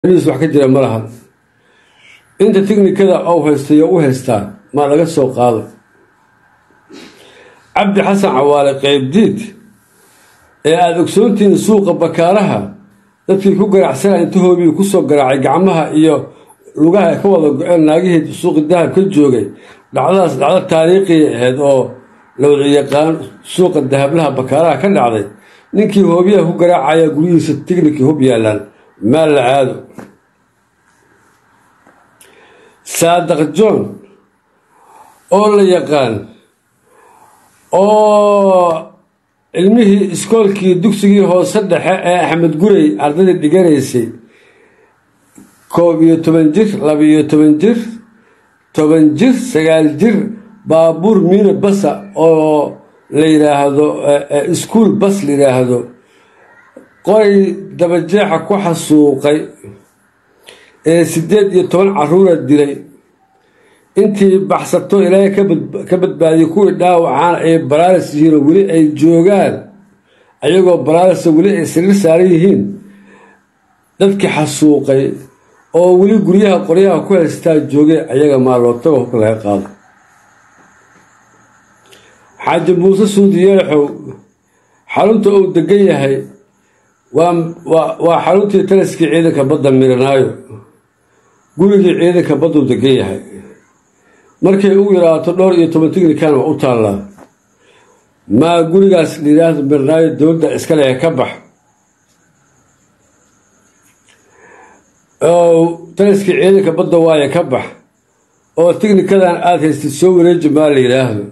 wax ka jira ma laha inta tiknikada ou haystayo u haystaa maa laga soo qaado cabdi xasan cawaale qeybdiid ee aada ogsoontihiin suuqa bakaaraha dadkii ku garaacsanaa inta hoobii kusoo garaacay gacmaha iyo lugaha ay ka wada go-een naagihii suuqi dahab ka joogay dhacdadaas dhacdo taariikhiya ahayd oo la wada yaqaan suuqa dahablaha bakaaraha ka dhacday ninkii hoobiyaha ku garaacaya guryihiisa tignikii hub yaalaan maal la aado saadaq john oo la yaqaan oo cilmihii iskoolkii dugsigii hoose dhexe ee axmed gurey ardadii dhiganaysay koob iyo toban jir laba-iyo toban jir toban jir sagaal jir baabuur miino basa oo la yidhaahdo iskuol bas la yidhaahdo qoray dabajeexa ku xasuuqay ee siddeed iyo toban caruura dilay intii baxsato ilaahay ka badbaadiyay kuwii dhaawacaan ay baraaris yihiin oo weli ay joogaan ayagoo baraarisa weli ay sariir saaran yihiin dadkii xasuuqay oo weli guryaha qoryaha ku haystaa joogay ayaga maalootaga hubka laga qaado xaaji muuse suudi yeelaxow xarunta uu degan yahay waa xaruntii taliskii ciidanka badda miranaayo gurigii ciidanka badduu degan yahay markay u yaraato dhowr iyo toban tignikan waa u taallaa maa gurigaas layidhaahdo miranaayo dowladda iskale ee ka bax oo taliskii ciidanka badda waaye ka bax oo tignikadan aada haystid soo wareeji maa la yidhaahdo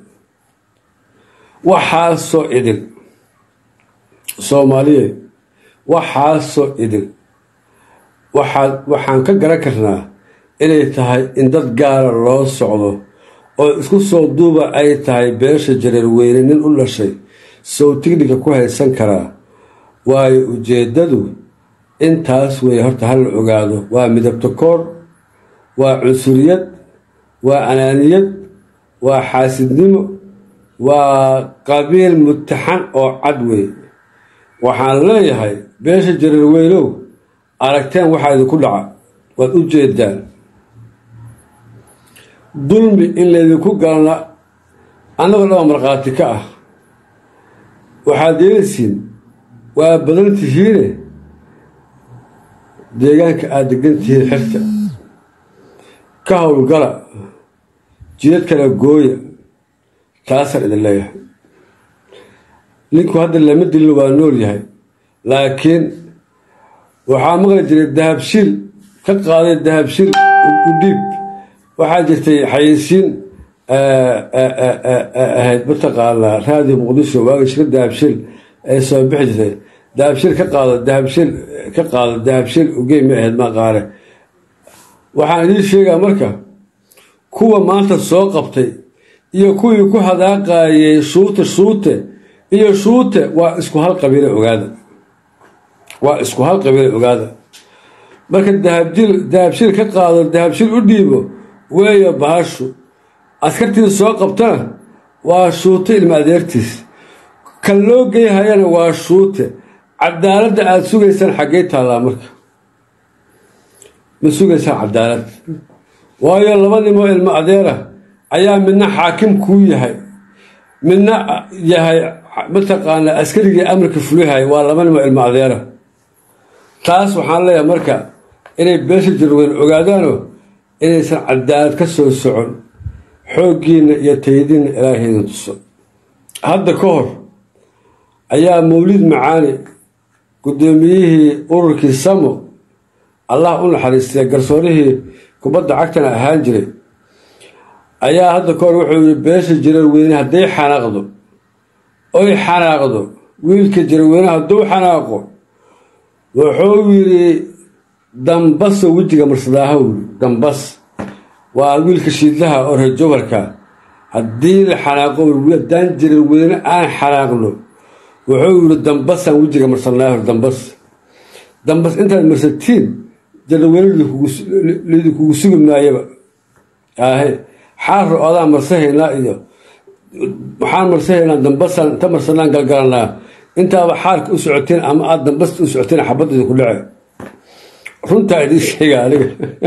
waxaasoo idil soomaaliye waxaasoo idil waxaad waxaan ka garan karnaa inay tahay in dad gaara loo socdo oo isku soo duuba ay tahay beesha jareer weyne nin u dhashay sow tignika ku haysan karaa waayo ujeeddadu intaas weeye horta ha la ogaado waa midabto koor waa cunsuriyad waa anaaniyad waa xaasidnimo waa qabiil mutaxan oo cad wey waxaan leeyahay beesha jareer weynow aragteen waxaa idinku dhaca waad u jeedaan dulmi in laydinku galna annagoo dhaba markhaati ka ah waxaad yeelisiin waa badan tihiine deegaanka aada degan tihiin xirta ka howlgala jidad kala gooya taasaan idin leeyahay ninku hadda lama dilin waa nool yahay laakiin waxaa maqli jiray dahabshiil ka qaaday dahabshiil u dhiib waxaa jirtay xayeysiin ahayd mataqaanaa raadiyo muqdisho waagi shir dahabshiil ee soo bixi jirtay dahabshiil ka qaado dahabshiil ka qaado dahabshiil ugey ma ahayd maqaare waxaan idiin sheegaa marka kuwa maanta soo qabtay iyo kuwii ku hadaaqayay shuute shuute iyo shuute waa isku hal qabiile ogaada waa isku hal qabiile ogaada marka dahabjil dahabshiil ka qaado dahabshiil u dhiibo weeyo bahashu askartiisa soo qabtana waa shuute ilma adeertiis kan loo geyhayana waa shuute cadaaladda aada sugaysaan xaggey taallaa marka ma sugaysaan cadaalad waayo laba nimoo ilmo adeera ayaa midna xaakim kuu yahay midna yahay mataqaanaa askarigii amarka fulihay waa laba nimoo ilmo adeera taas waxaan leeyahay marka inay beesha jarweyn ogaadaano inaysan cadaalad ka soo socon xooggiinna iyo tayadiinna ilaahaydan tuso hadda ka hor ayaa mawlid macaani guddoomiyihii ururkii samo allah u naxariistay garsoorihii kubadda cagtana ahaan jiray ayaa hadda ka hor wuxuu yihi beesha jararweyne hadday xanaaqdo oy xanaaqdo wiilka jararweyne hadduu xanaaqo wuxuu yidhi dambaso wejiga marsadaaha wuli dambas waa wiilka shiidlaha oo rejobarka haddii la xanaaqo haddaan jarar weyne aan xanaaqno wuxuu yidhi dambasaan wejiga marsanaaho dambas dambas intaad marsatiin jaraweyne laydinkugu sugi maayaba aahe xaarro odaan marsahaynaa iyo waxaan marsahaynaa dambasaan inta marsanaan galgalanaa intaaba xaarka u socoteen ama aada dambasta u socoteen xabad idinku dhace runtaa idiin sheega aniga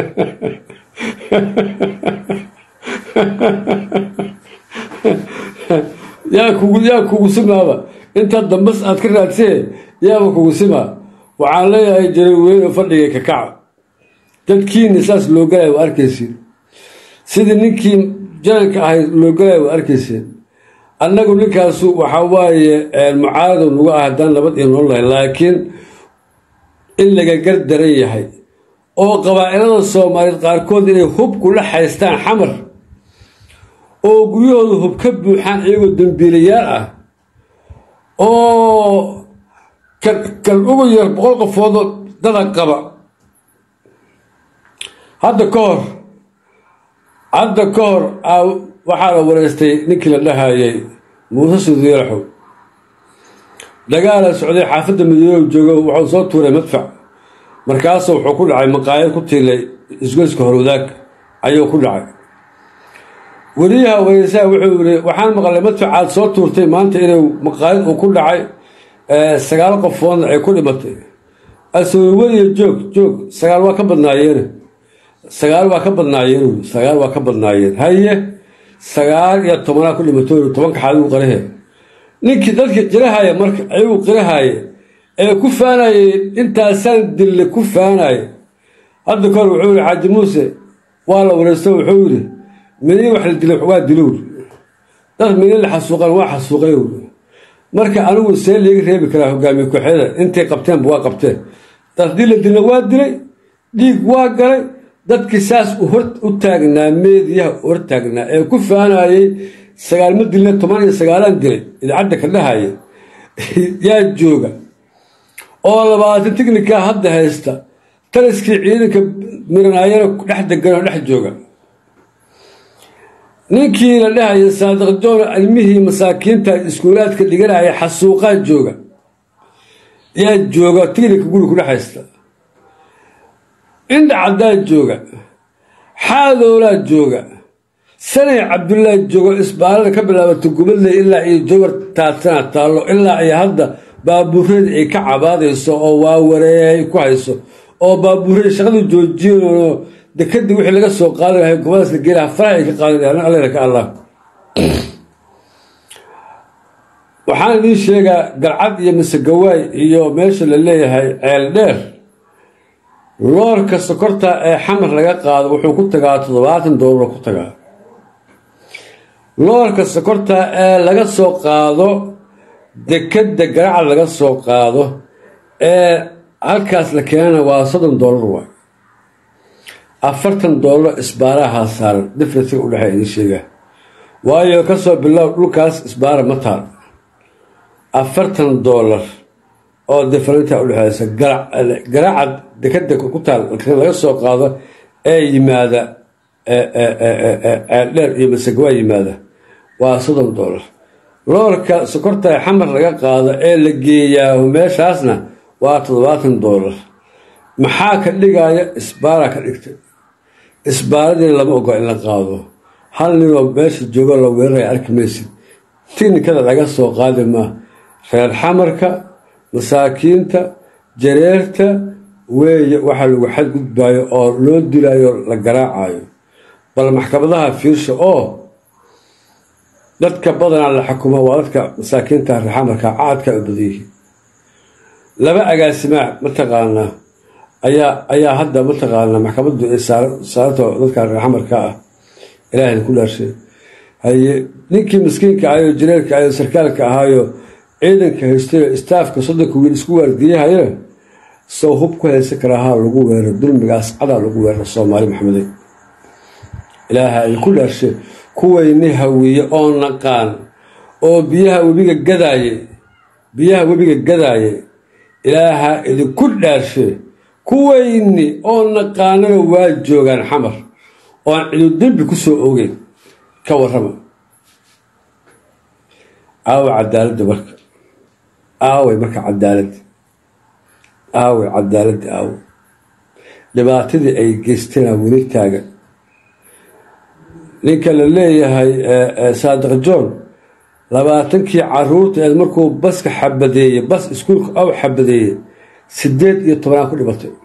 yaa kugu yaa kugu simaaba intaad dambas aad ka raadsee yaaba kugu simaa waxaan leeyahay jaraweyne fadhiga kakaca dadkiina saas loo galaya waa arkaysiin sidii ninkii jananka ahayd loo galaya waa arkayseen annagu ninkaasu waxaa waaye mucaaradu nagu ah haddaan nabad iyo nool lahay laakiin in laga gar daran yahay oo qabaa'ilada soomaaliyeed qaarkood inay hub kula haystaan xamar oo guryahooda hub ka buuxaan iyagoo dambiilayaal ah oo kan ugu yar boqol qofoodoo dada qaba hadda ka hor hadda ka hor waxaa la wareystay ninkii la dhahayay muuse sudiiraxow dagaala socday xaafadda madiinow joogo wuxuu soo tuuray madfac markaasuu wuxuu ku dhacay maqaayad ku tiilay isgoyska horwadaag ayuu ku dhacay weliyaha wareysaha wuxuu yiri waxaan maqlay madfacaad soo tuurtay maanta inuu maqaayad uu ku dhacay sagaal qofoodna ay ku dhimatay asweliya joog joog sagaal waa ka badnaayeen sagaal waa ka badnaayeen sagaal waa ka badnaayeen haye sagaal iyo tobanaa ku dhimato tobanka xaadigu qarahe ninkii dadkii qirahaya marka ayuu qirahaya ee ku faanayay intaasaan dille ku faanaya hadda kahor wuxuu yihi xaaji muuse waa la wareysto wuxuu yidhi mini wax la dila waa dilowr dad mini la xasuuqan waa xasuuqay marka anigu see liiga reebi karaa hogaamiye kooxyada intay qabteenba waa qabteen dad haddii la dilna waa dilay dhiig waa galay dadkii saas u taagnaa meediyaha hor taagnaa ee ku faanayay sagaalma dilna toban iyo sagaalaan dilay idaacadda ka dhahaya yaa jooga oo labaatan tignika hadda haysta taliskii ciidanka miranaayana dhex degan oo dhex jooga ninkii la dhahaya saadiq joon ilmihii masaakiinta iskuulaadka dhiganaya xasuuqaa jooga yaa jooga tignika guri ku dhex haysta indha caddaa jooga xaadoolaa jooga sanay cabdullaahi joogo isbaalada ka bilaabata gubadley ilaa iyo jawar taadsana taallo ilaa iyo hadda baabuureed ay ka cabaadayso oo waawareey ku hayso oo baabuureed shaqada joojiyoo dekadii wixii laga soo qaadi lahay gobadaas la geelaha faraha ay ka qaadi lahay allena ka allah waxaan idiin sheegaa galcad iyo masegawaay iyo meesha la leeyahay ceel dheer loorka sokorta ee xamar laga qaado wuxuu ku tagaa toddobaatan doolar ku tagaa loorka sokorta ee laga soo qaado dekadda garacad laga soo qaado ee halkaas la keenana waa soddon doolar waay afartan doolar isbaaraha saaran differensiga udhexeeya idiin sheegaa waayo kasoo bilow dhulkaas isbaara ma taal afartan doolar oo differenta udhexeysa garacad dekada ku taal laga soo qaado ee yimaada ceeldheer iyo masagawaa yimaada waa soddon doolar loorka sokorta xamar laga qaado ee la geeyaa meeshaasna waa toddobaatan doolar maxaa ka dhigaya isbaara ka dhigtay isbaaradii lama ogola in la qaado hal ninoo meesha joogo la weeraraya arki maysid tiknikada laga soo qaadi maa reer xamarka masaakiinta jareerta weeye waxaa lagu xadgudbayo oo loo dilayo la garaacayo bal maxkamadaha fiirsha oo dadka badanaa la xukumo waa dadka masaakiinta reer xamarka caadka u badanyihiin laba agaasimaa mataqaanaa ayaa ayaa hadda mataqaanaa maxkamaddu ay saarato dadka reer xamarka ah ilaahayna ku dhaarshay haye ninkii miskiinka ahayoo jareerka ahayoo sarkaalka ahaayo ciidanka haystayo istaafka soddonka wiil isku waardiyahayana sow hub ku haysan karaahaa lagu weero dulmigaas cadaa lagu weero soomaali maxamede ilaaha ay ku dhaarshe kuwayni hawiye oo naqaan oo biyaha webiga gadaaye biyaha webiga gadaaye ilaaha idinku dhaarshe kuwayni oo naqaanana waa joogaan xamar oan cidu dembi ku soo ogeyn ka warrama aawa cadaaladda marka aaway marka cadaaladda aaway cadaaladda aaway dhibaatadii ay geysteenaa weli taagan ninka la leeyahay saadiq john labaatankii caruurta eed markuu baska xabadeeyey bas iskuulka aw xabadeeyey sideed iyo tobanaa ku dhibatay